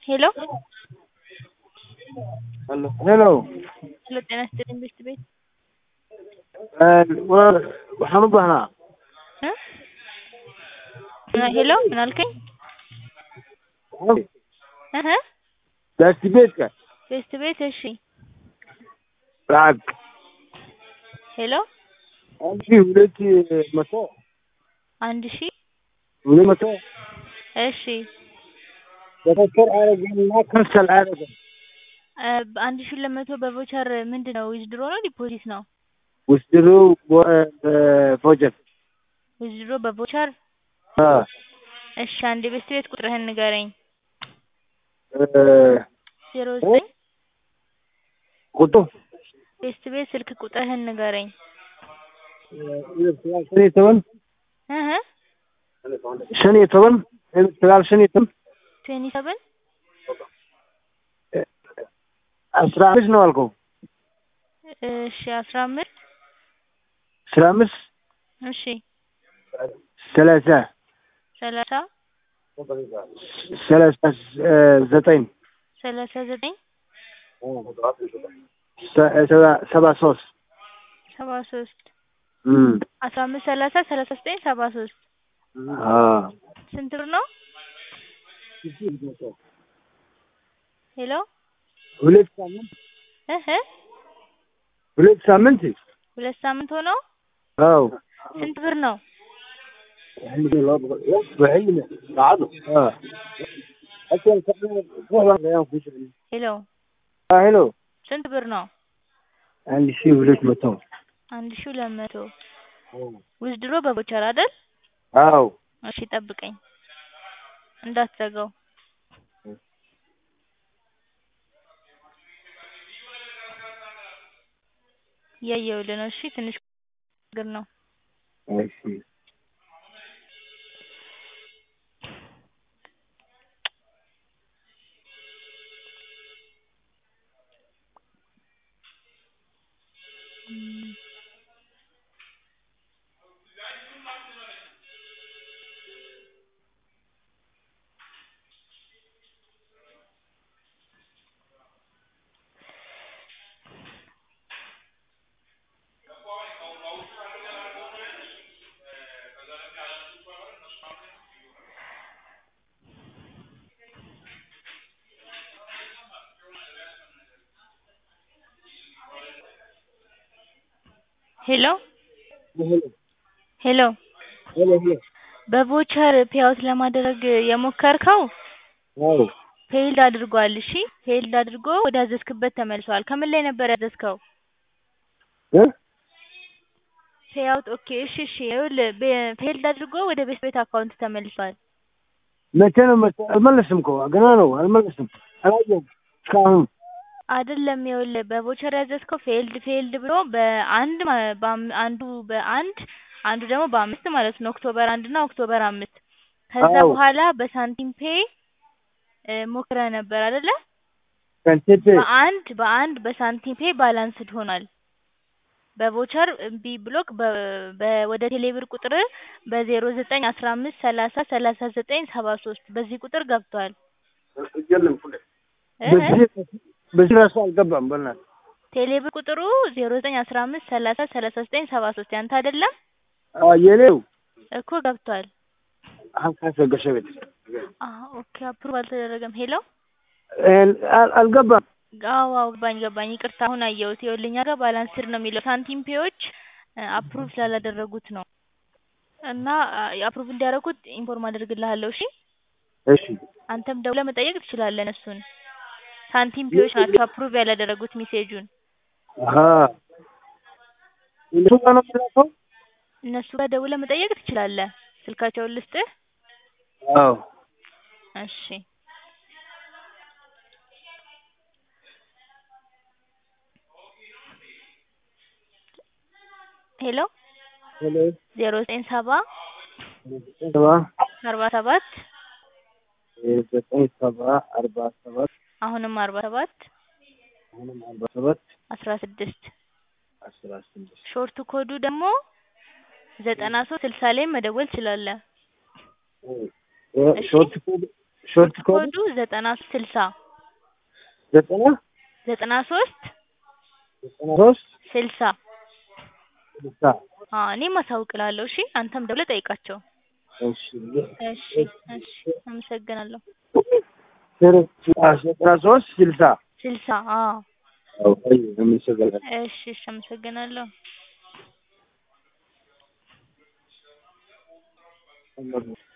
ሄሎ ሄሎ ሄሎ ሄሎ ጤና ይስጥልኝ ቤት ቤት waxaan u baahnaa እ ሄሎ ምን አልከኝ? እህ gaasdibeedka ቤት ቤት እሺ lacag ሄሎ አንድ ሺህ ሁለት መቶ አንድ ሺህ ሁለት መቶ እሺ በተከር አረገና ከንሰል አረገ እ አንድ ሺህ ሁለት መቶ በቮቸር ምንድን ነው ዊዝድሮ ነው ዲፖዚት ነው? ውስድሩ ፎጀት ዊዝድሮ በቮቸር እሺ አንድ ቤት ቤት ቁጥርህን ንገረኝ ዜሮ ዘጠኝ ቁጡ ቤት ቤት ስልክ ቁጥርህን ንገረኝ shan iyo toban እህ shan iyo toban sagaal shan iyo toban ትዌንቲ ሰቨን አስራ አምስት ነው አልከው እሺ አስራ አምስት አስራ አምስት እሺ ሰላሳ ሰላሳ ሰላሳ ዘጠኝ ሰላሳ ዘጠኝ ሰባ ሶስት ሰባ ሶስት አስራ አምስት ሰላሳ ሰላሳ ዘጠኝ ሰባ ሶስት ስንት ብር ነው? ሄሎ ሁለት ሳምንት እህ ሁለት ሳምንት ሁለት ሳምንት ሆነው አዎ ስንት ብር ነው? ሄሎ ሄሎ ስንት ብር ነው? አንድ ሺህ ሁለት መቶ አንድ ሺህ ሁለት መቶ ዊዝድሮ በቮቸር አይደል? አዎ እሺ ጠብቀኝ እንዳትዘጋው እያየሁልህ ነው እሺ ትንሽ ችግር ነው እሺ ሄሎ ሄሎ ሄሎ ሄሎ በቮቸር ፔይአውት ለማድረግ የሞከርከው አዎ ፌይልድ አድርጓል እሺ ፌይልድ አድርጎ ወደ አዘዝክበት ተመልሷል ከምን ላይ ነበር ያዘዝከው እ ፔይአውት ኦኬ እሺ እሺ ይኸውልህ ፌይልድ አድርጎ ወደ ቤት ቤት አካውንት ተመልሷል መቼ ነው መቼ አልመለስም እኮ ገና ነው አልመለስም አላየሁም እስካሁን አይደለም ይኸውልህ በቮቸር ያዘዝከው ፌይልድ ፌይልድ ብሎ በአንድ ማ- በአም- አንዱ በአንድ አንዱ ደግሞ በአምስት ማለት ነው ኦክቶበር አንድ እና ኦክቶበር አምስት ከዛ አዎ። በኋላ በሳንቲም ፔይ እ ሞክረህ ነበር አይደለ ከንቴቴ በአንድ በአንድ በሳንቲም ፔይ ባላንስድ ሆኗል በቮቸር እምቢ ብሎክ በ በ- ወደ ቴሌብር ቁጥር በዜሮ ዘጠኝ አስራ አምስት ሰላሳ ሰላሳ ዘጠኝ ሰባ ሶስት በዚህ ቁጥር ገብቷል እ በዚህ በዚህ ራሱ አልገባም በእናትህ ቴሌብር ቁጥሩ ዜሮ ዘጠኝ አስራ አምስት ሰላሳ ሰላሳ ዘጠኝ ሰባ ሶስት ያንተ አይደለም አዎ የኔው እኮ ገብቷል ሀምሳ ገሸ ቤት አዎ ኦኬ አፕሩቭ አልተደረገም ሄሎ አል- አልገባም አዎ አዎ ገባኝ ገባኝ ይቅርታ አሁን አየሁት ይኸውልህ እኛ ጋር ባላንስድ ነው የሚለው ሳንቲም ፔዎች አፕሩቭ ስላላደረጉት ነው እና አፕሩቭ እንዲያደርጉት ኢንፎርም አደርግልሃለሁ እሺ እሺ አንተም ደውለህ መጠየቅ ትችላለህ እነሱን ሳንቲም ፔዎች ናቸው አፕሩቭ ያላደረጉት ሜሴጁን አሀ እሱ ጋር ነው የሚላከው እነሱ ጋር ደውለህ መጠየቅ ትችላለህ ስልካቸውን ልስጥህ አዎ እሺ ሄሎ ሄሎ ዜሮ ዘጠኝ ሰባ ሰባ አርባ ሰባት ዘጠኝ ሰባ አርባ ሰባት አሁንም አርባ ሰባት አሁንም አርባ ሰባት አስራ ስድስት አስራ ስድስት ሾርት ኮዱ ደግሞ ዘጠና ሶስት ስልሳ ላይ መደወል ትችላለህ። እሺ። ሾርት ኮድ ሾርት ኮድ ኮዱ ዘጠና ስልሳ ዘጠና ዘጠና ሶስት ዘጠና ሶስት ስልሳ ስልሳ አዎ እኔም አሳውቅልሃለሁ እሺ አንተም ደውለህ ጠይቃቸው እሺ እሺ እሺ አመሰግናለሁ ዘጠና ሶስት ስልሳ ስልሳ አዎ አዎ አይ አመሰግናለሁ እሺ እሺ አመሰግናለሁ Thank you.